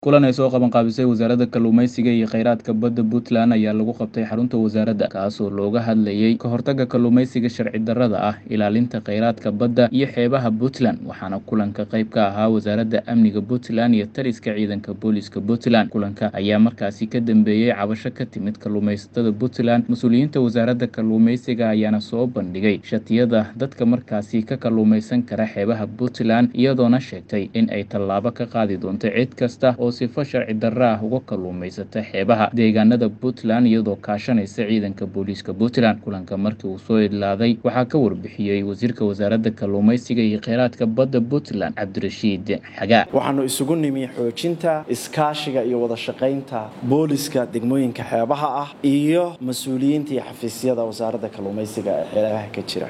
Kulan ay soo qabanqaabisay Wasaaradda Kalluumeysiga iyo Kheyraadka Badda Puntland ayaa lagu qabtay xarunta wasaaradda, kaasoo looga hadlayay ka hortagga kalluumeysiga sharci darrada ah, ilaalinta kheyraadka badda iyo xeebaha Puntland. Waxaana kulanka qayb ka ahaa Wasaaradda Amniga Puntland iyo taliska ciidanka booliska Puntland. Kulanka ayaa markaasi ka dambeeyay cabasho ka timid kalluumeysatada Puntland. Mas'uuliyiinta wasaaradda kalluumeysiga ayaana soo bandhigay shatiyada dadka markaasi ka kalluumeysan kara xeebaha Puntland, iyadoona sheegtay in ay tallaabo ka qaadi doonto cid kasta oo sifo sharci darro ah uga kalluumeysata xeebaha deegaanada Puntland iyadoo kaashanaysa ciidanka booliska Puntland. Kulanka markii uu soo idlaaday waxaa ka warbixiyey wasiirka wasaaradda kalluumeysiga iyo kheyraadka badda Puntland Cabdirashiid Xagaa. waxaanu isugu nimi xoojinta iskaashiga iyo wada shaqaynta booliska degmooyinka xeebaha ah iyo mas-uuliyiinta iyo xafiisyada wasaaradda kalluumeysiga ee xeebaha ka jira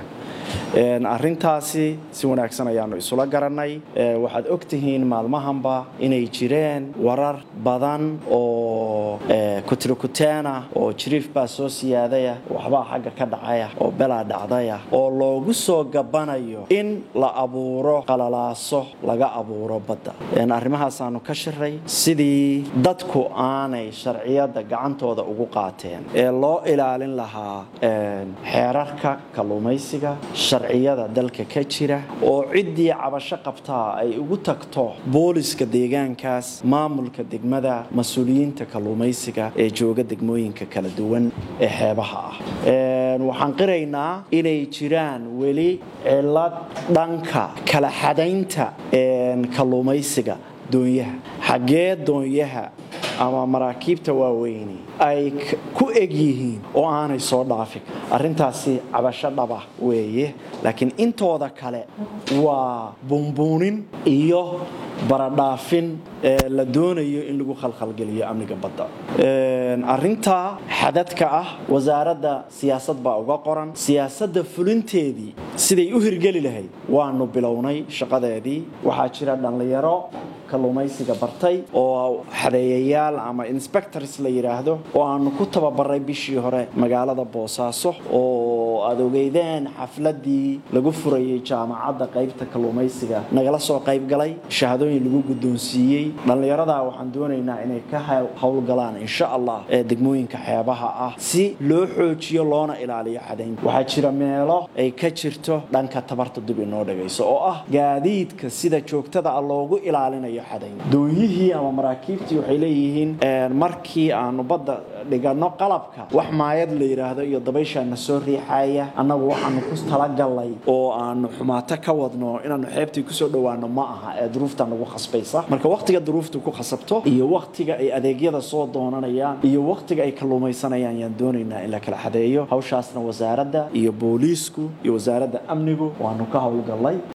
arintaasi si wanaagsan ayaanu isula garanay waxaad ogtihiin maalmahanba inay jireen warar badan oo kutirikuteena oo jiriif baa soo siyaadaya waxbaa xagga ka dhacaya oo belaa dhacdaya oo loogu soo gabanayo in la abuuro qalalaaso laga abuuro badda arrimahaasaanu ka shiray sidii dadku aanay sharciyadda gacantooda ugu qaateen ee loo ilaalin lahaa xeerarka kalluumaysiga sharciyada dalka ka jira oo ciddii cabasho qabtaa ay ugu tagto booliska deegaankaas maamulka degmada mas-uuliyiinta kalluumaysiga ee jooga degmooyinka kala duwan ee xeebaha ah waxaan qiraynaa inay jiraan weli cilad dhanka kala xadaynta kalluumaysiga doonyaha xaggee doonyaha ama maraakiibta waaweyni ay ku eg yihiin oo aanay soo dhaafin arrintaasi cabasho dhaba weeye laakiin intooda kale waa buunbuunin iyo baradhaafin la doonayo in lagu khalkhalgeliyo amniga badda arintaa xadadka ah wasaaradda siyaasad baa uga qoran siyaasadda fulinteedii siday u hirgeli lahayd waanu bilownay shaqadeedii waxaa jira dhallinyaro kalluumaysiga bartay oo xadeeyayaal ama inspectors la yidhaahdo oo aanu ku tababaray bishii hore magaalada boosaaso oo aad ogeydeen xafladii lagu furayay jaamacadda qaybta kalluumaysiga nagala soo qayb galay shahadooyin lagu guddoonsiiyey dhallinyaradaa waxaan doonaynaa inay ka howlgalaan insha allah ee degmooyinka xeebaha ah si loo xoojiyo loona ilaaliyo xadaynta waxaa jira meelo ay ka jirto dhanka tabarta dib inoo dhagayso oo ah gaadiidka sida joogtada ah loogu ilaalinayo dooyihii ama maraakiibtii waxay leeyihiin markii aanu badda dhigano qalabka wax maayad la yidhaahdo iyo dabayshaana soo riixaya annagu waxaanu ku talagalnay oo aanu xumaato ka wadno inaanu xeebtii kusoo dhowaano ma aha ee duruufta nagu khasbaysa marka wakhtiga duruuftu ku khasabto iyo wakhtiga ay adeegyada soo doonanayaan iyo wakhtiga ay kalluumaysanayaan yaan doonaynaa in la kala xadeeyo hawshaasna wasaaradda iyo booliisku iyo wasaaradda amnigu waanu ka howlgallay